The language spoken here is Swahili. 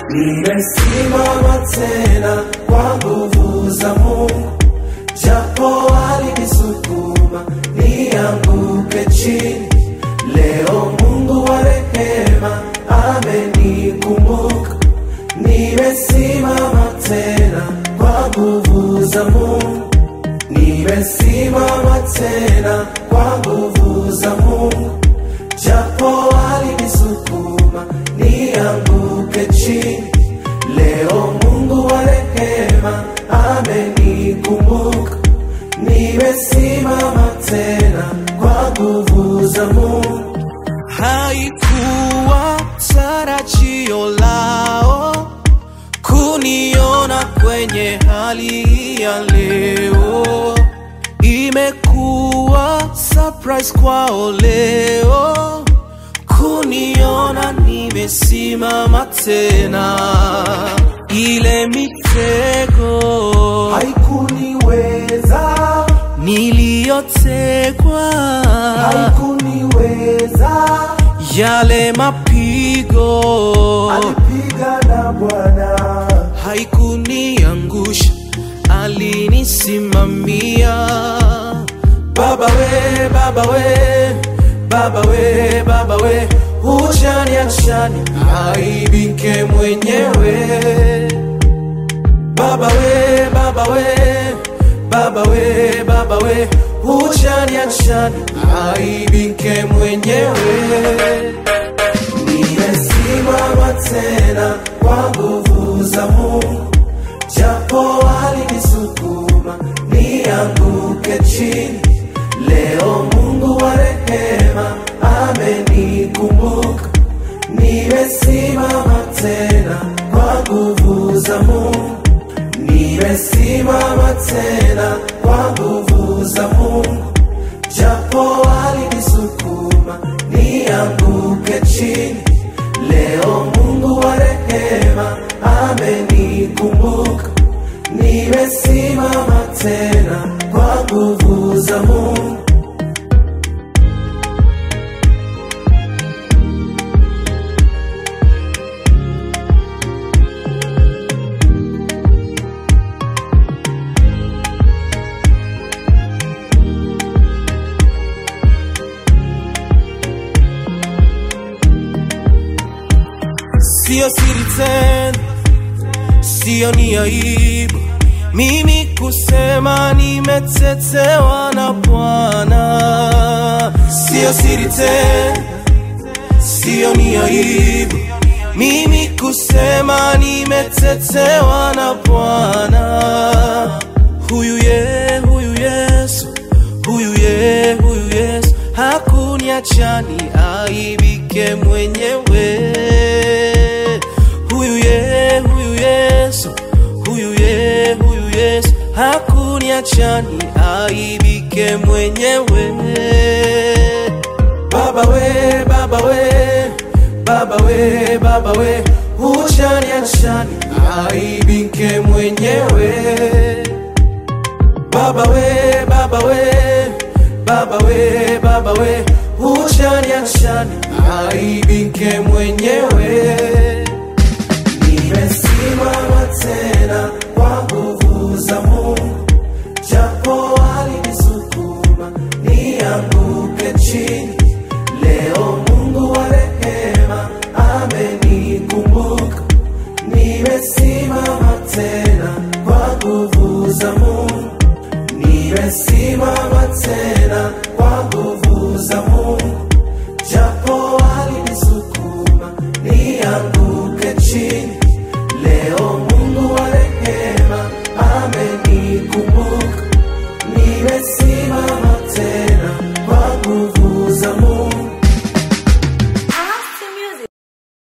Nimesimama tena kwa nguvu za Mungu, japo alinisukuma nianguke chini. Leo Mungu wa rehema amenikumbuka. Nimesimama tena kwa nguvu za Mungu, nimesimama tena kwa nguvu za Mungu, japo alinisukuma nianguke chini. Leo Mungu wa rehema amenikumbuka. Nimesimama tena kwa nguvu za Mungu. Haikuwa tarajio lao kuniona kwenye hali hii ya leo, imekuwa surprise kwao leo kuniona nimesimama tena. Ile mitego Haikuniweza, niliyotegwa, haikuniweza, yale mapigo alipiga na Bwana. haikuniangusha, alinisimamia. Baba we, baba we, baba we, baba we, hujani achani aibike mwenyewe. Baba we, baba we, baba we, baba we, hujani achani aibike mwenyewe. Nimesimama tena kwa nguvu za Mungu, japo alinisukuma nianguke chini. Leo Mungu wa rehema amenikumbuka. Nimesimama tena kwa nguvu za Mungu, nimesimama tena kwa nguvu za Mungu, japo alinisukuma nianguke chini. Leo Mungu wa rehema amenikumbuka. Nimesimama tena kwa nguvu za Mungu. Sio siri tena, sio ni aibu mimi kusema nimetetewa na Bwana. Sio siri tena, sio ni aibu mimi kusema nimetetewa na Bwana. Huyu ye, huyu Yesu, huyu ye, huyu Yesu hakuniachani aibike mwenyewe. Huyu ye, huyu Yesu, huyu ye, huyu Yesu hakuniachani aibike mwenyewe. Baba we, baba we, baba we, baba we, hujani achani aibike mwenyewe. Baba we, baba we, baba we, baba we, hujani achani aibike mwenyewe. Nimesimama tena kwa nguvu za Mungu, japo alinisukuma nianguke chini. Leo Mungu wa rehema amenikumbuka. Nimesimama tena kwa nguvu za Mungu, nimesimama tena